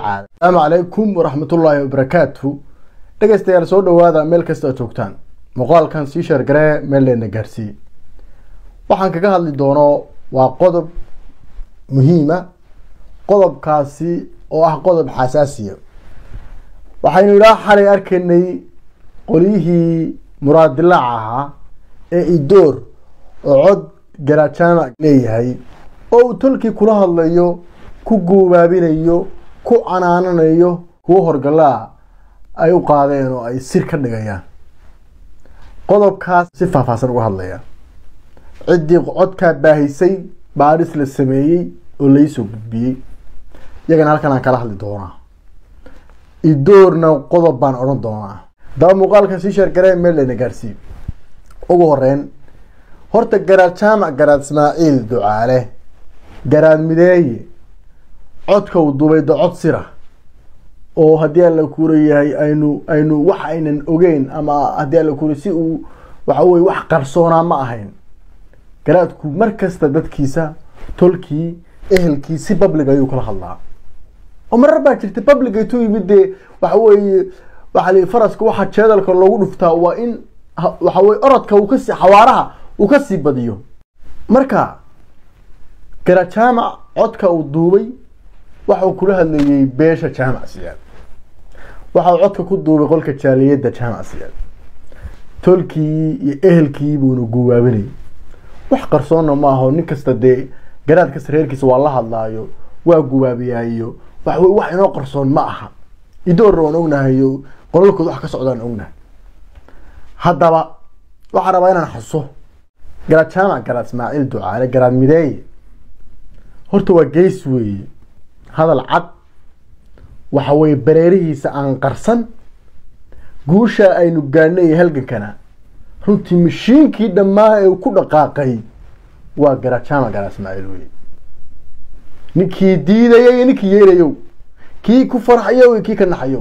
ducaale asalaamu calaykum waraxmatullaahi wabarakaatu dhegeystayaal soo dhawaada meel kasta aad joogtaan muuqaalkan sii sheergaree meel leena gaarsiiye waxaan kaga hadli doono waa qodob muhiima qodobkaasi oo ah qodob xasaasiya waxaynu ilaa xalay arkaynay qolyihii muraadilaac ahaa ee idoor oo cod garajaamac leeyahay oo uu tolkii kula hadlayo ku guubaabinayo ku canaananayo kuwo horgalaa ay u qaadeen oo ay sir ka dhigayaan qodobkaas si faahfaahsan uga hadlaya ciddii codkaa baahisay baadhis la sameeyey oo laisoo gudbiyey iyagana halkan aan kala hadli doonaa idoorna qodob baan odhan doonaa daba muuqaalkan sii sheergaree meel layna gaarsiiyo ugu horeyn horta garaad jaamac garaad ismaaciil ducaale garaad mideeye codka uu duubay da cod sira oo haddii alla kuurayahay aynu aynu wax aynan ogeyn ama haddii alla kuuray si uu waxa weye wax qarsoonaa ma ahayn garaadku mar kasta dadkiisa tolkii ehelkii si public ayuu kala hadlaa oo marar baa jirta public aytuu yimid dee waxa weeye waxa li faraska waxa jeedalka loogu dhuftaa waa in waxa weye orodka uu kasii xawaaraha uu kasii badiyo marka garaad jaamac codka uu duubay waxau kula hadlayey beesha jaamac siyaad waxau codka ku duubay qolka jaaliyadda jaamac siyaad tolkii iyo ehelkii buuna guwaabinayay wax qarsoonna ma aho nin kasta dee garaad kasta reerkiisa waa la hadlaayo waa guwaabiyaayo wax wey wax inoo qarsoon ma aha idoorna waan ognahayo qolalkooda wax ka socdaan ognahay haddaba waxaan rabaa inaan xuso garaad jaamac garaad ismaaciil ducaale garaad mideeye horta waa geys weeye hadal cad waxa weye bareerihiisa aan qarsan guusha aynu gaadhnay halgankana runtii mashiinkii dhammaa ee ku dhaqaaqay waa garaad jaamac garaad ismaaciil weye ninkii diidaya iyo ninkii yeelayow kii ku farxayow iyo kii ka naxayow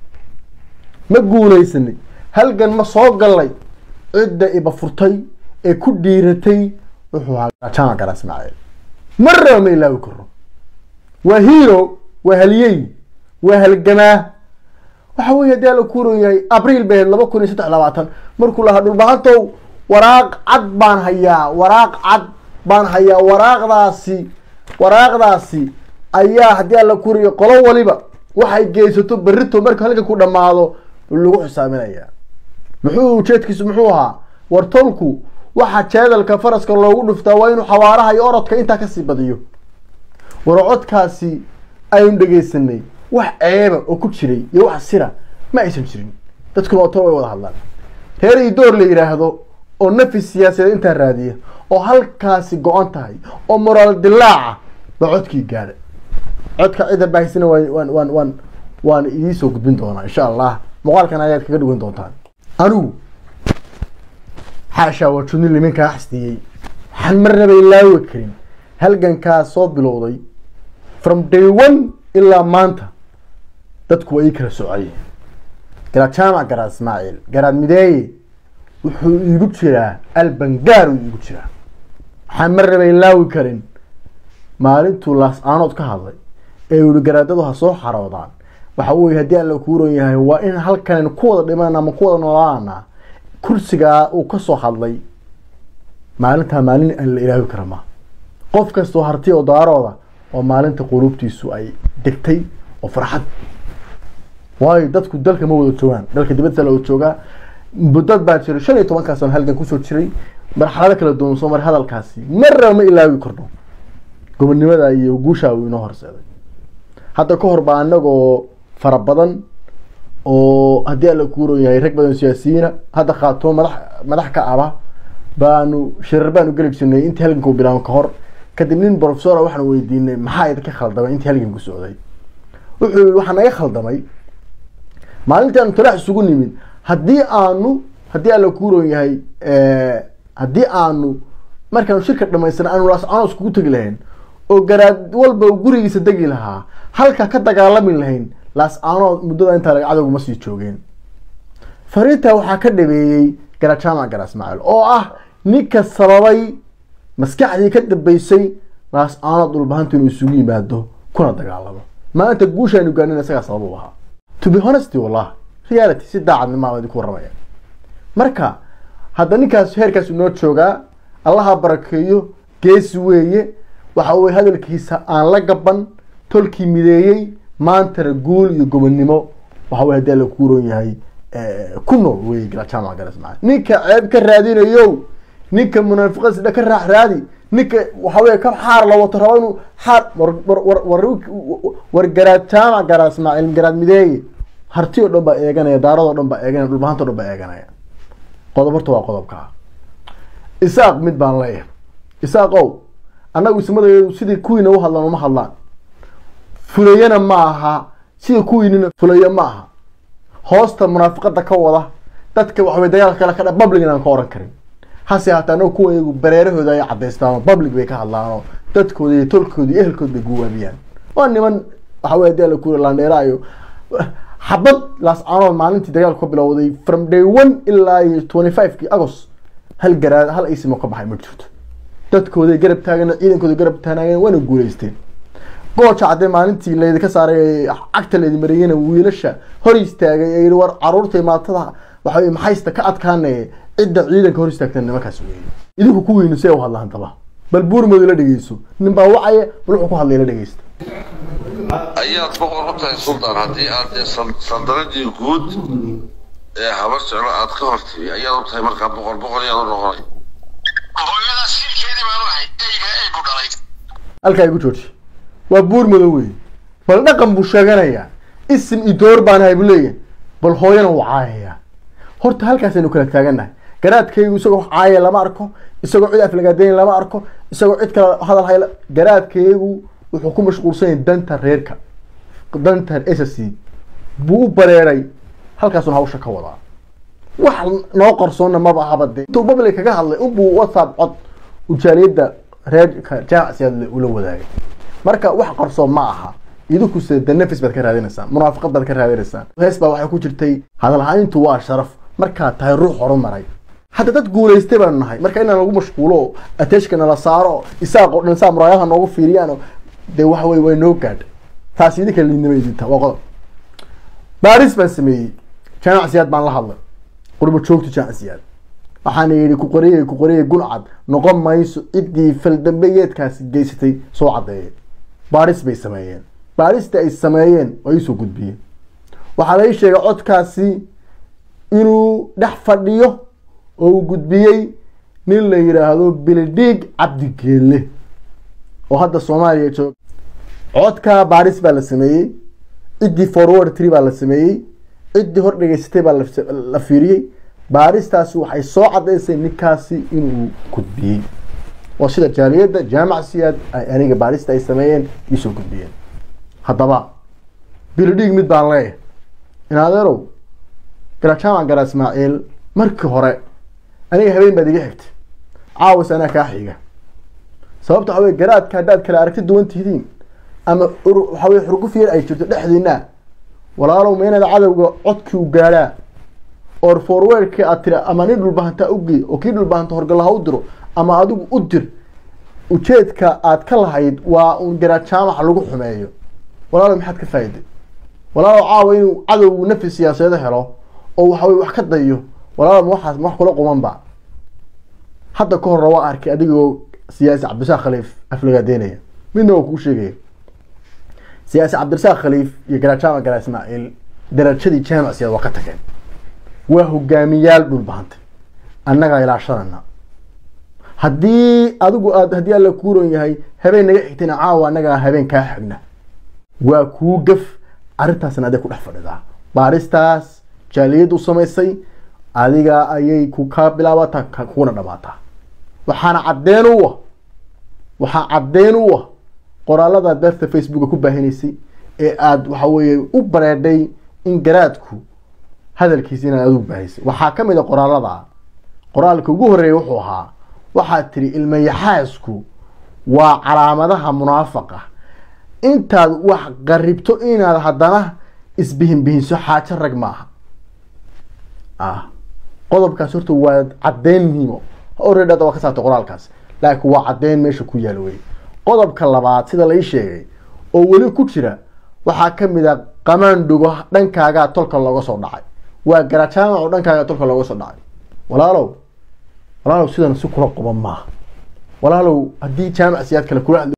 ma guulaysanay halgan ma soo gallay cidda iba furtay ee ku dhiiratay wuxuu ahaa garaad jaamac garaad ismaaciil marnaba ma ilaawi karo waa hero waa haliyey waa halgamaa waxa weye haddii ala kuuran yahay abriil bay laba kun iyo saddex labaatan markuu lahaa dhulbahantow waraaq cad baan hayaa waraaq cad baan hayaa waraaqdaasi waraaqdaasi ayaa haddii ala kuuraya qolo waliba waxay geysato berrito marka halkan ku dhamaado lagu xisaaminayaa muxuu ujeedkiisu muxuu ahaa wartolku waxa jeedalka faraska loogu dhuftaa waa inuu xawaaraha iyo orodka intaa kasii badiyo war codkaasi aynu dhegeysanay wax ceeba oo ku jiray iyo wax sira ma aysan jirin dadkuna oo tol way wada hadlaan reer idoor la yidhaahdo oo nafis siyaasadeed intaa raadiya oo halkaasi go-an tahay oo moraal dilaaca baa codkii gaadhay codka cidda baahisana waan waan waan waan waan idiisoo gudbin doonaa insha allah muuqaalkan ayaad kaga dhugan doontaan anigu xaashaa waa judni liminkaa xasdiyey waxaan marnaba ilaawi karin halgankaa soo bilowday from day one ilaa maanta dadku waa ii kala socayeen garaad jaamac garaad ismaaciil garaad mideeye wuxuu iigu jiraa albangaar uu iigu jiraa waxaan marnaba ilaawi karin maalintuu laas aanood ka hadlay ee yihi garaadadu ha soo xaroodaan waxa weye haddii alla kuuran yahay waa in halkan ku wada dhimanana ama ku wada noolaana kursigaa uu kasoo hadlay maalintaa maalin aan la ilaawi kara ma qof kastoo harti oo daarooda oo maalinta quluubtiisu ay degtay oo farxad waayo dadku dalka ma wada joogaan dalka dibadda la wada joogaa dad baa jiray shan iyo tobankaa sano halgan kusoo jiray marxalado kala duwan soo maray hadalkaasi marnaba ma ilaawi karno gobonnimada iyo guushaa uu inoo horseeday hadda ka hor baa anagoo fara badan oo haddii alla kuuran yahay rag badan siyaasiyiina hadda khaatoo madax madax ka aba baanu shirar baanu geli jirnay intii halganku bilaabo ka hor kadib nin professora waxaan weydiinay maxaa idinka khaldamay intii halganku socday wuxuu yihi waxaa naga khaldamay maalintii aanu talaax isugu nimid haddii aanu haddii alla kuuran yahay haddii aanu markaanu shirka dhamaysana aanu laascano iskugu tegi lahayn oo garaad walba gurigiisa degi lahaa halka ka dagaalami lahayn laas-aanood muddada intaa laga cadowguma sii joogeen fariintaa waxaa ka dhabeeyey garaad jaamac garaad ismaaciil oo ah ninka sababay maskaxdii ka dambeysay laas-aanood dhulbahanta inuu isugu yimaado kuna dagaalamo maanta guushaanu gaanin isagaa sabab u ahaa to be honesty wallah reality si daacadnimo aan idinku warramaya marka hadda ninkaas heerkaas inoo joogaa allaha barakeeyo geesi weeye waxa weye hadalkiisa aan la gaban tolkii mideeyey maantana guul iyo gobonnimo waxa weye haddii alla kuuron yahay ku nool wey jaamac galasmaa ninka ceeb ka raadinayo ninka munaafiqada sidha ka raax raadi ninka waxa weye ka xaar la wato raba inuu xaar war garaad jaamac garaa ismaaciil garaad mideeye harti oo dhan baa eeganaya daaradoo dhan baa eeganaya dhulbahanta o dhan baa eeganaya qodob horta waa qodobkaa isaaq mid baan leeyahay isaaq ow annagu ismadayadu sidii kuwiina u hadlaan uma hadlaan fulayana ma aha sida kuwiinina fulayo ma aha hoosta munaafiqada ka wada dadka waxaway dagaalka kale ka dha public aan ka oran karin hase hataa annagu kuwa iyagu bareerahooda ay cadaystaan public bay ka hadlaanoo dadkooda iyo tolkooda iyo ehelkooda bay guwaabiyaan waa niman waxa wey hadii alla kuura laandheera iyo xabad laascaanood maalintii dagaalku ka bilowday from day one ilaa iyo twenty five kii agost hal garaad hal isimo ka baxay ma jirto dadkooday garab taagan ciidankooda garab taanaageen waana guuleysteen gooja caddee maalintii laydinka saaray cagta laydin mariyena wiilasha hor istaagay ee yihi war caruurta imaatada waxa maxaysta ka adkaanaya cidda ciidanka hor istaagtan nimankaas weeye idinku kuwiinu see u hadlaan daba bal buurmooda la dhegeyso nin baa wacaya bal wuxuu ku hadlay la dhegeysta ayaad boqor u tahay suldaan haddii aad dee sandaradii guud ee habar jeclo aad ka hortimi ayaad u tahay markaa boqor boqor ayaad u noqonay hooyadaas siilkeedii baan u ahay eyga ey ku dhalay halkaa igu jooji waa buur madow wey bal dhaqan buu sheeganayaa isim iyo door baan ahay buu leeyahay bal hooyana wuu caayayaa horta halkaasaynu kala taagannahay garaadkaygu isagoo caaya lama arko isagoo cid aflagaadeyn lama arko isagoo cid kale hadal hay garaadkaygu wuxuu ku mashquulsan yahay danta reerka danta s c buu u bareeray halkaasuna hawsha ka wadaa wax noo qarsoonna maba ahaba dee intuu public kaga hadlay unbuu whatsapp cod ujaaliyadda reerka jaamacsiyaad ula wadaagay marka wax qarsoon ma aha idinkuse de nafis baad ka raadinaysaan munaafiqad baad ka raadinaysaan hees baa waxay ku jirtay hadalhayntu waa sharaf markaad tahay ruux horumaray hadda dad guulaystay baanu nahay marka inaan lagu mashquulo oo ateshka nala saaro isaaq oo dhan saa muraayaha noogu fiiriyaan dee waxa wey way noo gaadha taas idinka liidnima idinta waa qodob baaris baan sameeyey jaamacsiyaad baan la hadlay qurbo joogto jaamacsiyaad waxaana yidhi ku qoriyey ku qoriyey guncad noqon mayso ciddii faldambeyeedkaasi geysatay soo caddeeyay baaris bay sameeyeen baarista ay sameeyeen waa iisoo gudbiyeen waxaa la ii sheegay codkaasi inuu dhex fadhiyo oo uu gudbiyey nin la yidhaahdo bilidhiig cabdigeelle oo hadda soomaaliya jooga codka baaris baa la sameeyey ciddii forward tree baa la sameeyey ciddii hor dhegeysatay baa la fiiriyey baaristaasi waxay soo caddaysay ninkaasi inuu gudbiyey oo sida jaaliyadda jaamac siyaad ay aniga baarista ay sameeyeen iisoo gudbiyeen haddaba bilidhiig mid baan leeyahay in adeerow garajaamac gara ismaaciil markii hore aniga habeen baad iga xigtay caawas anaa kaa xiga sababta waxa wey garaadka haddaad kale aragti duwan tihiin ama waxa wey xurguf yar ay jirto dhexdiina walaalow ma inaad cadowga codkii u gaadhaa or forwardkii aad tiri ama nin dhulbahantaa ugey oo kii dhulbahanta horgalaha u diro ama adigu u dir ujeedka aad ka lahayd waa uun garaad jaamaca lagu xumeeyo walaalow maxaad ka faa'iday walaalow caawa inuu cadowgu nafi siyaasadeed helo oo waxa wey wax ka dayo walaalow ma waxaas ma wax kula quman ba hadda ka horra waa arkay adigoo siyaasi cabdirasaaq khaliif aflagaadeynaya midna waa kuu sheegaya siyaasi cabdirasaaq khaliif iyo garaad jaamac garaa ismaaciil darajadii jaamac siyaad waa ka tageen waa hogaamiyaal dhulbahantay annagaa ilaashanana haddii adigu aad haddii alla kuuron yahay habeen naga xigtayna caawa annagaa habeen kaa xigna waa kuu gaf arrintaasna aday ku dhex fadhidaa baaristaas jaaliyad u samaysay adiga ayay ku kaa bilaabataa kuna dhamaataa waxaana caddeen u ah waxaa caddeen u ah qoraalada beerta facebooka ku baahinaysay ee aada waxa weeye u bareedhay in garaadku hadalkiisa inaad adigu baahisay waxaa ka mid a qoraalada qoraalka ugu horreeya wuxuu ahaa waxaad tiri ilmayaxaasku waa calaamadaha munaafaqa intaad wax qaribto inaad haddana isbihinbihinso xaajo rag maaha ah qodobkaas horta waa caddeyn muhiimo already hadda waa ka saartay qoraalkaas laakiin waa caddeyn meesha ku yaal wey qodobka labaad sida la ii sheegay oo weli ku jira waxaa ka mid a qamaandhugo dhankaagaa tolka looga soo dhacay waa garajaamac oo dhankaagaa tolka looga soo dhacay walaalow walaalow sidan si kula qoban maaha walaalow haddii jaamac siyaad kale kula hadli